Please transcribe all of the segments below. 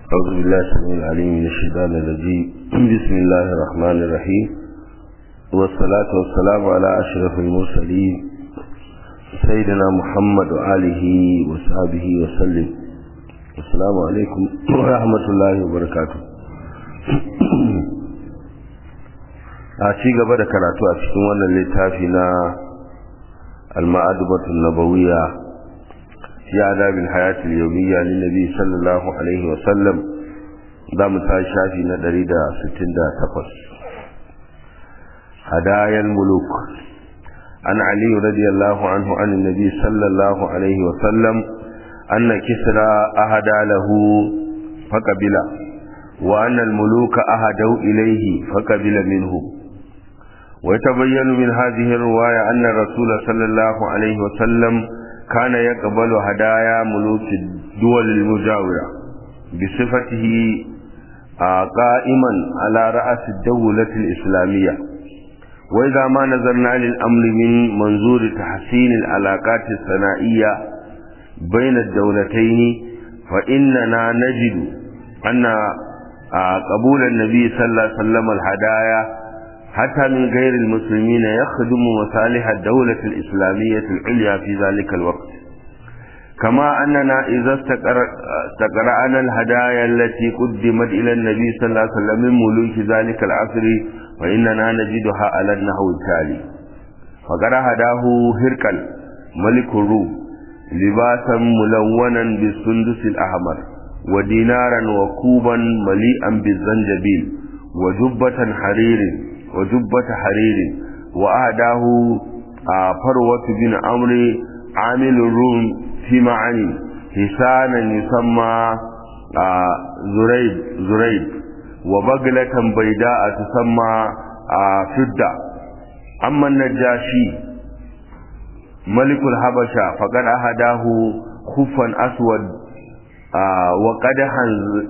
أعوذ بالله السميع العليم من الشيطان الرجيم بسم الله الرحمن الرحيم والصلاة والسلام على أشرف المرسلين سيدنا محمد وآله وصحبه وسلم السلام عليكم ورحمة الله وبركاته a ci gaba da karatu a cikin wannan littafi na al-ma'adubatu nabawiyya fi adabil hayati al-yawmiyya lin nabi sallallahu alaihi wa sallam za mu ta shafi na 168 hadayal muluk an ali radiyallahu anhu an nabi sallallahu alaihi wa sallam anna kisra ahada lahu faqabila wa anna al-muluka ahadau ilayhi faqabila minhu ويتبين من هذه الرواية أن الرسول صلى الله عليه وسلم كان يقبل هدايا ملوك الدول المجاورة بصفته قائما على رأس الدولة الإسلامية وإذا ما نظرنا للأمر من منظور تحسين العلاقات الثنائية بين الدولتين فإننا نجد أن قبول النبي صلى الله عليه وسلم الهدايا حتى من غير المسلمين يخدم مصالح الدولة الإسلامية العليا في ذلك الوقت كما أننا إذا استقرأنا الهدايا التي قدمت إلى النبي صلى الله عليه وسلم من ملوك ذلك العصر فإننا نجدها على النحو التالي فقد هداه هركل ملك الروم لباسا ملونا بالسندس الأحمر ودينارا وكوبا مليئا بالزنجبيل وجبة حرير وجبة حرير وأهداه فروة بن عمرو عامل الروم في معاني حسانا يسمى زريد زريد وبغلة بيداء تسمى فدة أما النجاشي ملك الحبشة فقد أهداه خفا أسود وقدحا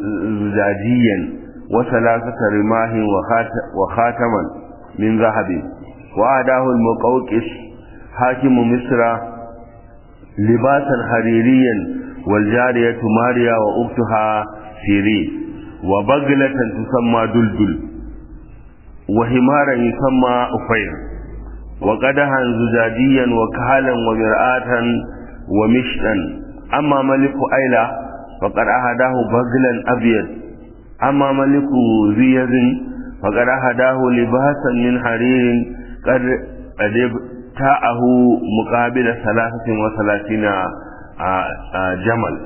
زجاجيا وثلاثة رماه وخاتما من ذهب وأداه المقوقس حاكم مصر لباسا حريريا والجارية ماريا وأختها سيرين وبغلة تسمى دلدل وحمارا يسمى أفير وقدها زجاجيا وكهلا ومرآة ومشتا أما ملك أيلة فقد أهداه بغلا أبيض أما ملك ذي يد فقد هداه لباسا من حرير قد ابتاعه مقابل ثلاثة وثلاثين جمل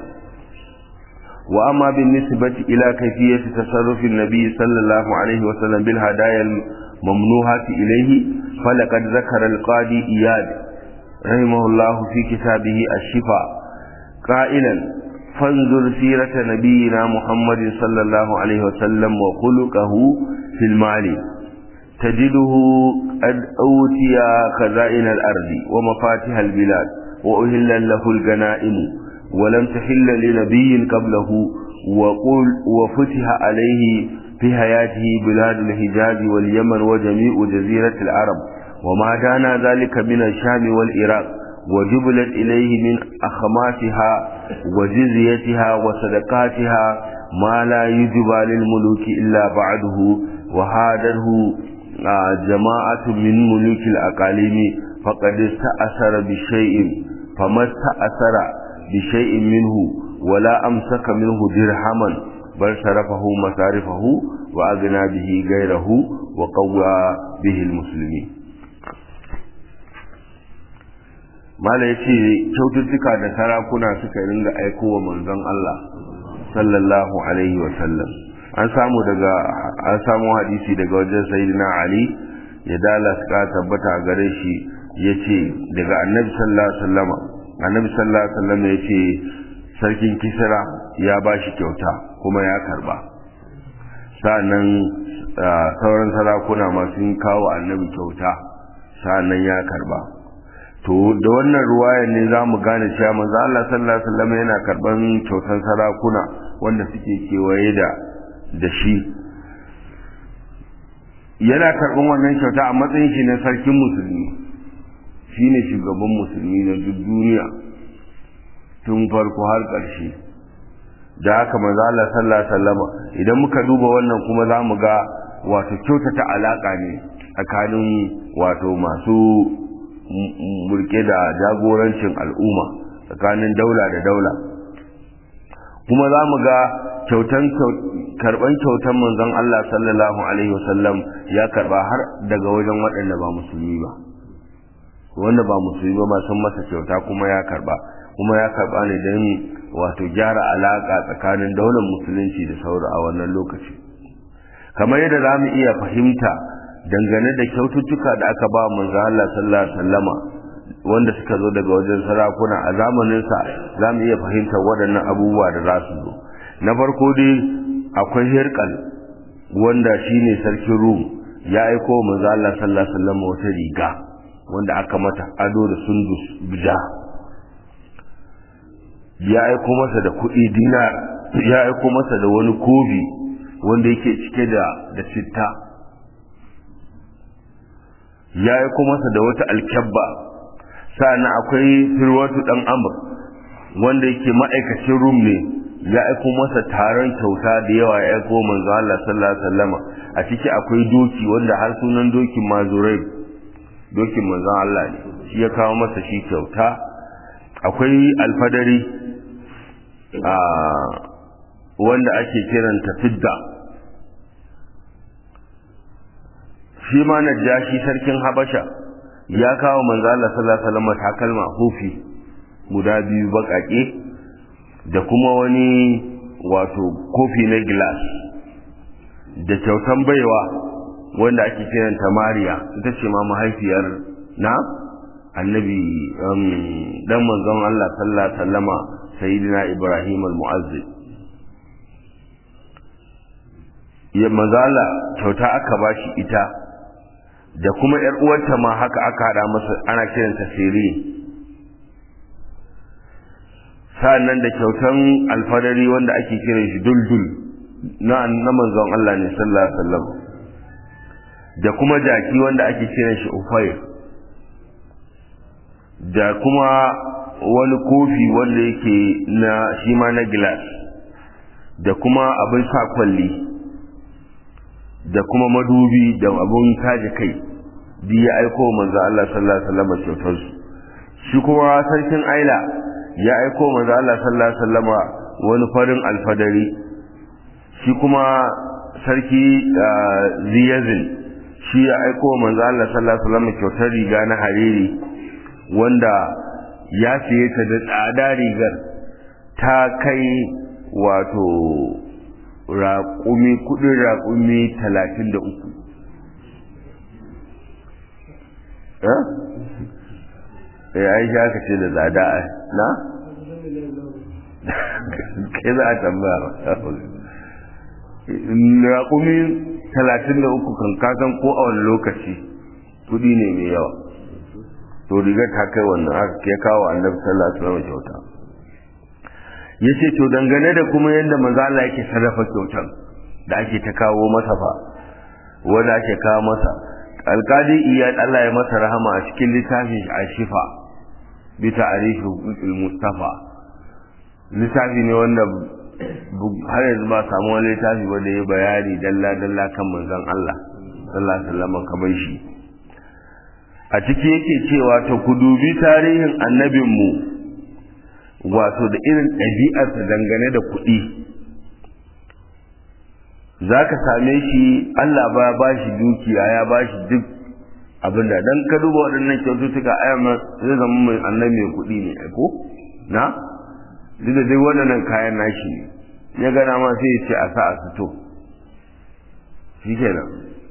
وأما بالنسبة إلى كيفية تصرف النبي صلى الله عليه وسلم بالهدايا الممنوحة إليه فلقد ذكر القاضي إياد رحمه الله في كتابه الشفاء قائلا فانظر سيرة نبينا محمد صلى الله عليه وسلم وخلقه في المال تجده قد أوتي خزائن الأرض ومفاتيح البلاد وأهل له الغنائم ولم تحل لنبي قبله وقل وفتح عليه في حياته بلاد الحجاز واليمن وجميع جزيرة العرب وما دانا ذلك من الشام والعراق وجبلت إليه من أخماتها وجزيتها وصدقاتها ما لا يجب للملوك إلا بعده وهاده جماعة من ملوك الأقاليم فقد استأثر بشيء فما استأثر بشيء منه ولا أمسك منه درهما بل صرفه مصارفه وأغنى به غيره وقوى به المسلمين mala ya ce kyaututtuka da sarakuna suka ringa aiko wa manzon Allah sallallahu alaihi wa sallam an samu daga an samu hadisi daga wajen sayyidina Ali ya dala suka tabbata a gare shi yace daga annabi sallallahu alaihi wasallam annabi sallallahu alaihi wasallam yace sarkin Kisra ya bashi kyauta kuma ya karba sa'annan sauran sarakuna ma sun kawo annabi kyauta sa'annan ya karba to da wannan ruwayar ne za mu gane cewa manzo Allah sallallahu alaihi wasallam yana karban kyautan sarakuna wanda suke kewaye da da shi yana karban wannan kyauta a matsayin shi na sarkin musulmi shine shugaban musulmi na duk duniya tun farko har ƙarshe da haka manzo Allah sallallahu alaihi wasallama idan muka duba wannan kuma za mu ga wato kyautata alaka ne tsakanin wato masu mulke da jagorancin al'umma tsakanin daula da daula kuma za mu ga kyautan karban kyautan manzon Allah sallallahu alaihi wasallam ya karba har daga wajen waɗanda ba musulmi ba wanda ba musulmi ba sun masa kyauta kuma ya karba kuma ya karba ne don wato gyara alaka tsakanin daular musulunci da saura a wannan lokaci kamar yadda za mu iya fahimta dangane da kyaututtuka da aka ba manzo Allah sallallahu alaihi wasallama wanda suka zo daga wajen sarakuna a zamaninsa za mu iya fahimtar waɗannan abubuwa da za su zo na farko dai akwai hirkal wanda shine sarkin rum ya aiko manzo Allah sallallahu alaihi wasallama wata riga wanda aka mata ado da sundus bija ya aiko masa da kuɗi dinar ya aiko masa da wani kofi wanda yake cike da da citta ya aiko masa da wata alkyabba sa'annan akwai firwatu dan amr wanda yake ma'aikacin rum ne ya aiko masa taron kyauta da yawa ya aiko manzo Allah sallallahu alaihi wasallama a ciki akwai doki wanda har sunan dokin mazurai dokin manzon Allah ne shi ya kawo masa shi kyauta akwai alfadari a wanda ake kiranta fidda shi ma najashi sarkin habasha ya kawo manzo Allah sallallahu alaihi wasallam takalma hufi guda biyu bakake da kuma wani wato kofi na glass da kyautan baiwa wanda ake kiranta Mariya ita ce ma mahaifiyar na annabi dan manzon Allah sallallahu alaihi wasallama sayyidina Ibrahim al-Mu'azzib ya mazala kyauta aka bashi ita da kuma yar uwarta ma haka aka hada masa ana kiranta sirri sa'annan da kyautan alfadari wanda ake kiran shi duldul na na manzon Allah ne sallallahu alaihi wasallam da kuma jaki wanda ake kiran shi ufayr da kuma wani kofi wanda yake na shi ma na glass da kuma abin sa kwalli da kuma madubi da abin taje kai duk ya aiko manzo Allah sallallahu alaihi wasallam kyautar su shi kuma sarkin Aila ya aiko manzo Allah sallallahu alaihi wasallam wani farin alfadari shi kuma sarki Ziyazin shi ya aiko manzo Allah sallallahu alaihi wasallam kyautar riga na hariri wanda ya siye ta da tsada rigar ta kai wato raƙumi kudin raƙumi talatin da uku eh ai shi aka ce da tsada na? kai za a tambaya raƙumi talatin da uku kan kasan ko a wani lokaci kudi ne mai yawa to rigar ta kai wannan aka ya kawo annabi sallallahu alaihi wasallam kyauta yace to dangane da kuma yadda manzo Allah yake sarrafa kyautan da ake ta kawo masa fa wanda ake kawo masa alqadi iyad Allah ya masa rahama a cikin littafin ashifa bi ta'rifi huquqil mustafa littafi ne wanda har yanzu ba samu wani littafi ba da ya bayani dalla dalla kan manzon Allah sallallahu alaihi wasallam kamar shi a ciki yake cewa ta ku dubi tarihin annabinmu wato da irin ɗabi'arsa dangane da kuɗi za ka same shi Allah ba ba shi dukiya ya ba shi duk abin da don ka duba waɗannan kyaututtuka ayyama zai zama mai annabi mai kuɗi ne ko na duk da dai waɗannan kayan nashi ne ya gana ma sai ya ce a sa a fito shi kenan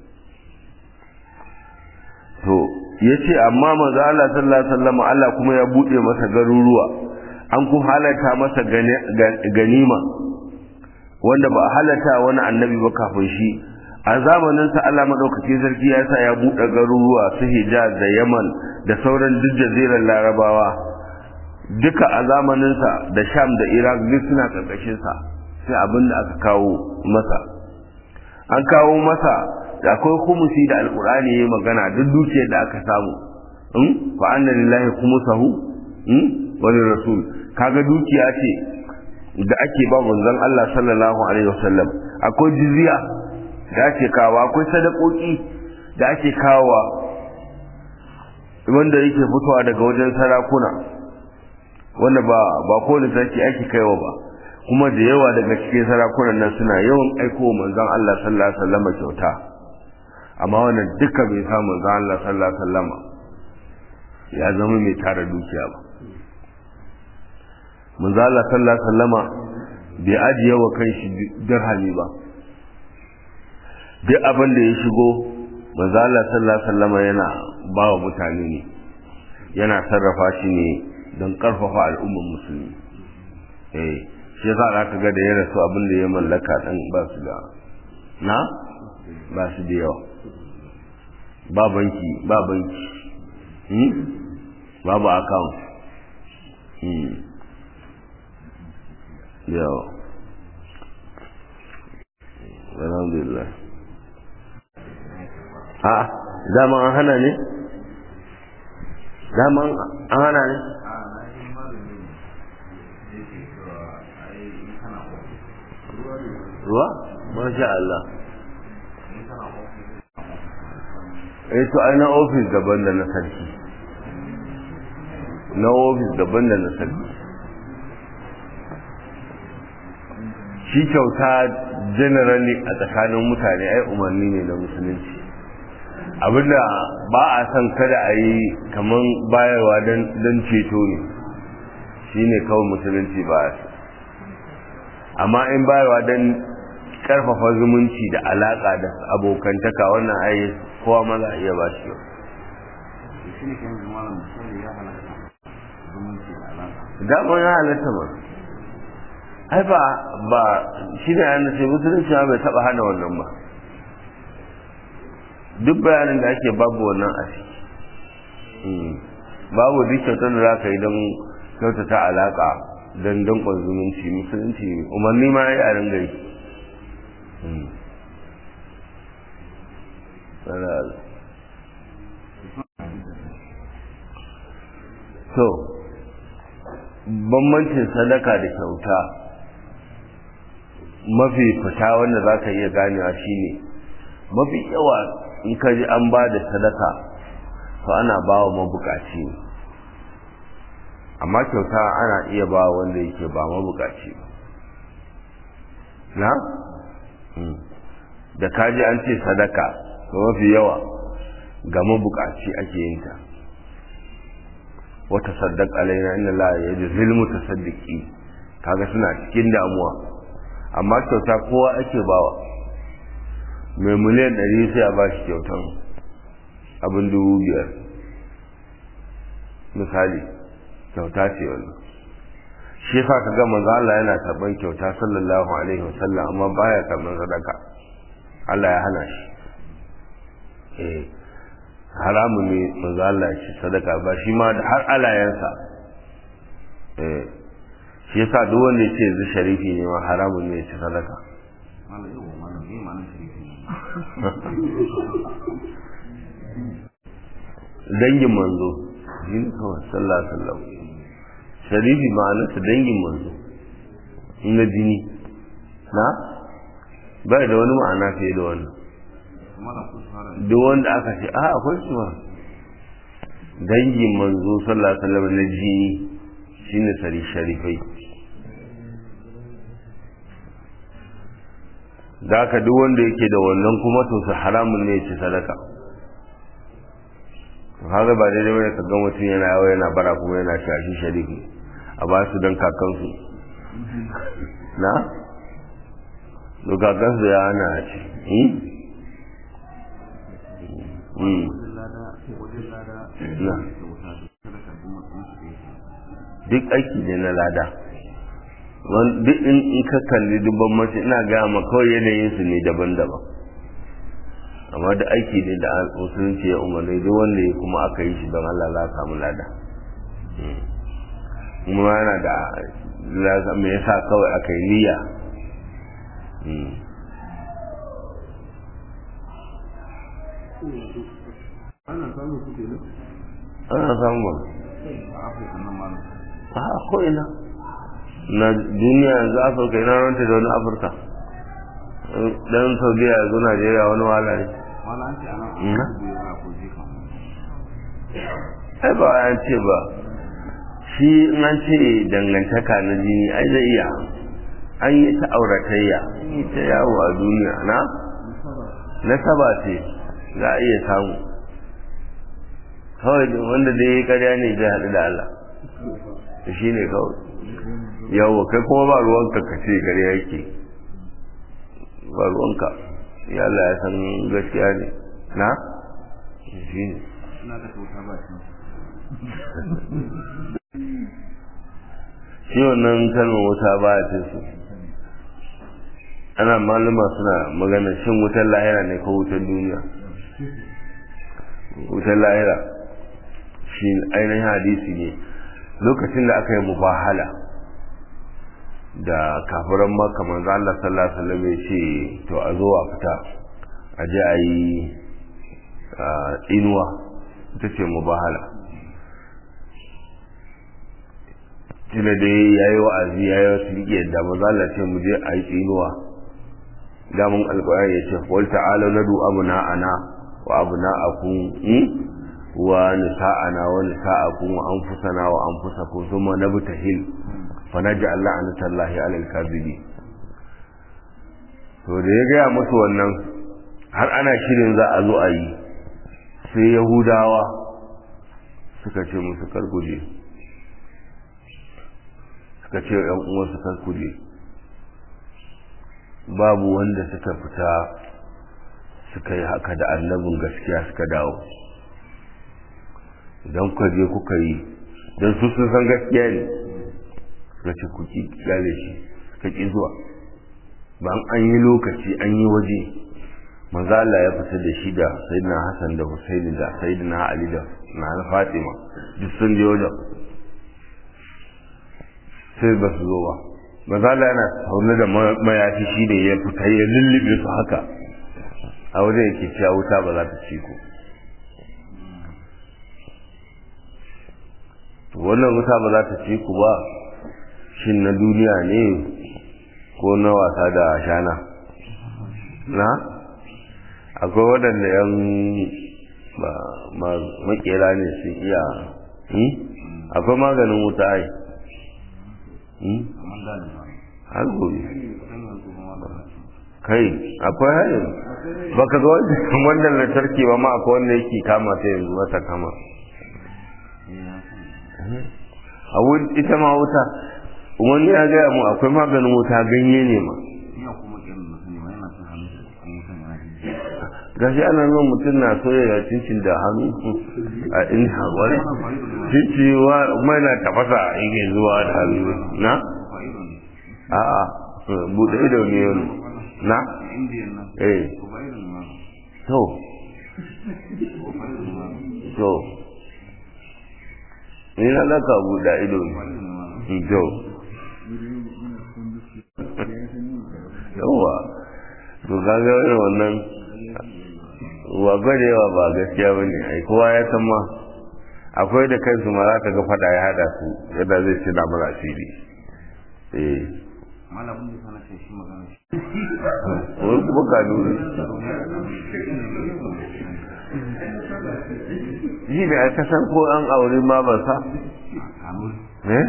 to ya ce amma manzo Allah sallallahu alaihi wasallam Allah kuma ya buɗe masa garuruwa an ku halarta masa ganima wanda ba a halarta wani annabi ba kafin shi a zamanin sa Allah madaukakin sarki ya sa ya buɗe garuruwa su Hijaz da Yaman da sauran duk jazirar Larabawa duka a zamanin sa da Sham da Iraq duk suna karkashin sa sai abin da aka kawo masa an kawo masa da akwai kumusi da alkur'ani ya magana duk dukiyar da aka samu fa anna lillahi khumsahu wani rasul kaga dukiya ce da ake ba manzon Allah sallallahu alaihi wasallam akwai jizya da ake kawo akwai sadakoki da ake kawo wanda yake fitowa daga wajen sarakuna wanda ba ba kowane sarki ake kaiwa ba kuma da yawa daga cikin sarakunan nan suna yawan aiko manzon Allah sallallahu alaihi wasallam kyauta amma wannan duka bai sa manzon Allah sallallahu alaihi wasallam ya zama mai tara dukiya ba manzo Allah sallallahu alaihi wasallama bai ajiye wa kanshi dirhami ba duk abin da ya shigo manzo Allah sallallahu alaihi wasallama yana ba wa mutane ne yana sarrafa shi ne don karfafa al'ummar musulmi eh shi yasa za ka ga da ya rasu abin da ya mallaka dan ba su da na ba su da yawa ba banki ba banki babu account yawa alhamdulillah ha dama an hana ne dama an hana ne ruwa masha Allah eh to ai na ofis daban da na sarki na ofis daban da na sarki shi kyauta generally a tsakanin mutane ai umarni ne na musulunci abinda ba a son kada a yi kaman bayarwa don ceto ne shi ne kawai musulunci ba a amma in bayarwa don karfafa zumunci da alaka da abokantaka wannan ai kowa ma za a iya ba shi yau damar ya halatta ba ai ba ba shi ne yana ce musulunci bai taba hana wannan ba duk bayanin da ake babu wannan a ciki babu duk kyautar da za ka yi don kyautata alaka don dankon zumunci musulunci umarni ma ya yi a ringa yi so bambancin sadaka da kyauta mafi fita wanda za ka iya ganewa shine mafi yawa in ka ji an ba da sadaka to ana ba wa mabukaci amma kyauta ana iya ba wanda yake ba mabukaci na? da kaji an ce sadaka to mafi yawa ga mabukaci ake yin ta wata saddaq alaina inna la yajzil mutasaddiqi kaga suna cikin damuwa amma kyauta kowa ake bawa mai miliyan ɗari sai a ba shi kyautan abin dubu biyar misali kyauta ce wannan shi yasa ka ga manzo Allah yana karban kyauta sallallahu alaihi wasallam amma baya karban sadaka Allah ya hana shi eh haramun ne manzo Allah ya ci sadaka ba shi ma da har alayansa eh shi yasa duk wanda yace zai sharifi ne ma haramun ne ya ci sadaka dangin manzo jin kawai sallallahu alaihi wasallam sharifi ma'anarsa dangin manzo na jini na bai da wani ma'ana fiye da wannan duk wanda aka ce a akwai su ma dangin manzo sallallahu alaihi wasallam na jini shine sari sharifai da ka duk wanda yake da wannan kuma to su haramun ne ya ci sadaka haka ba daidai bane ka ga mutum yana yawa yana bara kuma yana shashi sharifi a ba su don kakansu na to kakansu ya ana ce duk aiki ne na lada duk in ka kalli dubban mace ina gaya ma kawai yanayin su ne daban-daban amma da aiki ne da musulunci ya umarni duk wanda ya kuma aka yi shi don Allah za samu lada kuma yana da me yasa kawai aka yi niyya ana samu a ko ina na duniya yanzu afirka ina ranta da wani afirka dan saudiya yanzu najeriya wani wahala ne ai ba an ce ba shi in an ce dangantaka na jini ai zai iya an yi ta auratayya an yi ta yawo a duniya na nasaba ce za a iya samu kawai wanda dai ya karya ne zai haɗu da Allah shi ne kawai yawo kai kuma ba ruwanka ka ce karya yake ba ruwanka ya Allah ya san gaskiya ne na shi ne shi wannan kalmar wuta ba ya su ana maluma suna magana shin wutar lahira ne ko wutar duniya wutar lahira shi ainihin hadisi ne lokacin da aka yi mubahala da kafiran maka manzo Allah sallallahu alaihi wasallam ya ce to a zo a fita a je a yi inuwa ita ce mubahala tuna da ya yi wa'azi ya yi wasu riƙe da maza Allah ce mu je a yi tsinuwa damun alƙwayar ya ce wal ta'ala na du abuna ana wa abuna akun wa nisa'ana wa nisa'akum wa anfusana wa anfusakum thumma nabtahil fa naj'al la'natallahi 'alal kadhibin to da ya gaya musu wannan har ana shirin za a zo a yi sai yahudawa suka ce musu karkuje suka ce yan uwansu karkuje babu wanda suka fita suka yi haka da annabin gaskiya suka dawo idan kuka je kuka yi don su sun san gaskiya ne suka ce ku gale shi suka ƙi zuwa ban an yi lokaci an yi waje manzo Allah ya fita da shi da sayyidina Hassan da Husaini da sayyidina Ali da na Fatima duk sun je wajen sai ba su zo ba manzo Allah yana haune da mayafi shi ne ya fita ya lullube su haka a wajen yake cewa wuta ba za ta ci ku wannan wuta ba za ta ci ku ba shin na duniya ne ko na wasa da shana na akwai waɗanda yan makera ne sun iya akwai maganin wuta ai har gobe kai akwai harin baka ga wannan lantarki ba ma akwai wanda yake kama ta yanzu mata kama a ita ma wuta wani ya gaya mu akwai maganin wuta ganye ne ma gashi ana nuna mutum na soya cincin da hannu a in haƙwari cinci mai na tafasa yake zuwa da hannu na? a'a buɗe ido ne wani na? eh to to ni na laka buɗe ido ne to yawa to gaga wannan wa gwarewa ba gaskiya ba ne ai kowa ya san ma akwai da kansu ma za ka ga fada ya hada su yadda zai ci da mara asiri eh malamin da sana ce shi magana wani kuma ka nuna shi ne a kasan ko an aure ma ba sa eh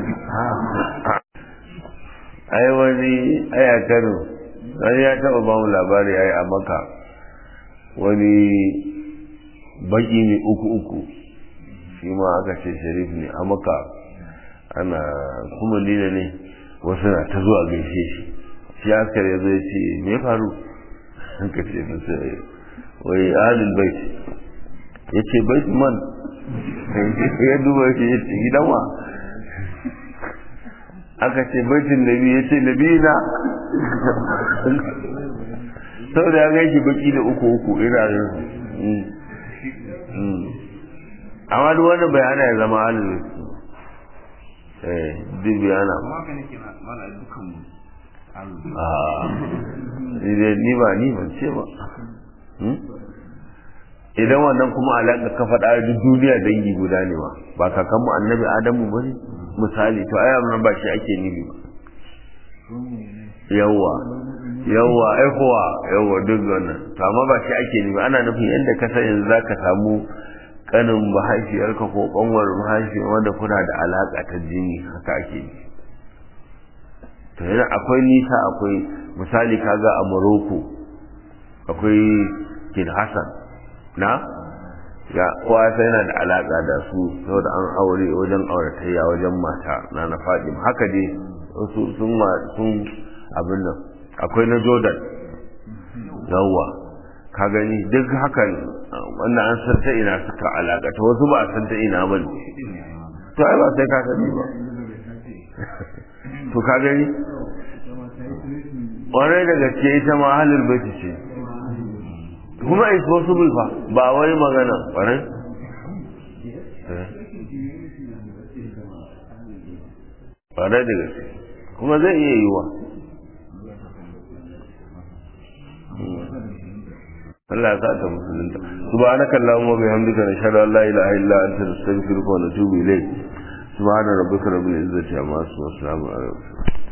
ai wani ai a kano wani ya taɓa ba mu labari ai a maka wani baki ne uku uku shi ma aka ce sharif ne a maka ana kuma lina ne wasu na ta zuwa gaishe shi shi askar ya zai ce me faru an ka ce musu wai ahalin bait ya ce bait man ya duba shi ya ce gidan wa aka ce baitin nabi ya ce nabi na sau da ya gaishe baki da uku uku ina yin amma duk wanda bai hana ya zama halin eh duk bai hana ni ba ni ban ce ba idan wannan kuma alaƙa ka faɗa duk duniya dangi guda ne ba ba kakanmu annabi adamu ba ne misali to ai amma ba shi ake nufi ba yawa yawa aihuwa yawa duk wannan to amma ba shi ake nemi ana nufin yadda ka san yanzu zaka samu kanin mahaifiyarka ko kanwar mahaifiyar wanda kuna da alaka ta jini haka ake yi to yana akwai nisa akwai misali kaga a Morocco akwai Kid Hassan na ya kowa sai yana da alaka da su saboda an aure wajen auratayya wajen mata na na Fatima haka dai su sun sun abin nan akwai na Jordan yawwa ka gani duk hakan wannan an san ta ina suka alaka ta wasu ba a san ta ina ba to ai ba sai ka sani ba to ka gani ƙwarai da gaske ita ma halin baiti ce kuma is possible fa ba wai magana ƙwarai ƙwarai da gaske kuma zai iya yiwa Allah ya sa ta musulunta subhanaka allahumma bihamdika nashhadu an la ilaha illa anta nastaghfiruka wa natubu ilayk subhana rabbika rabbil izzati amma yasifun wa salamun ala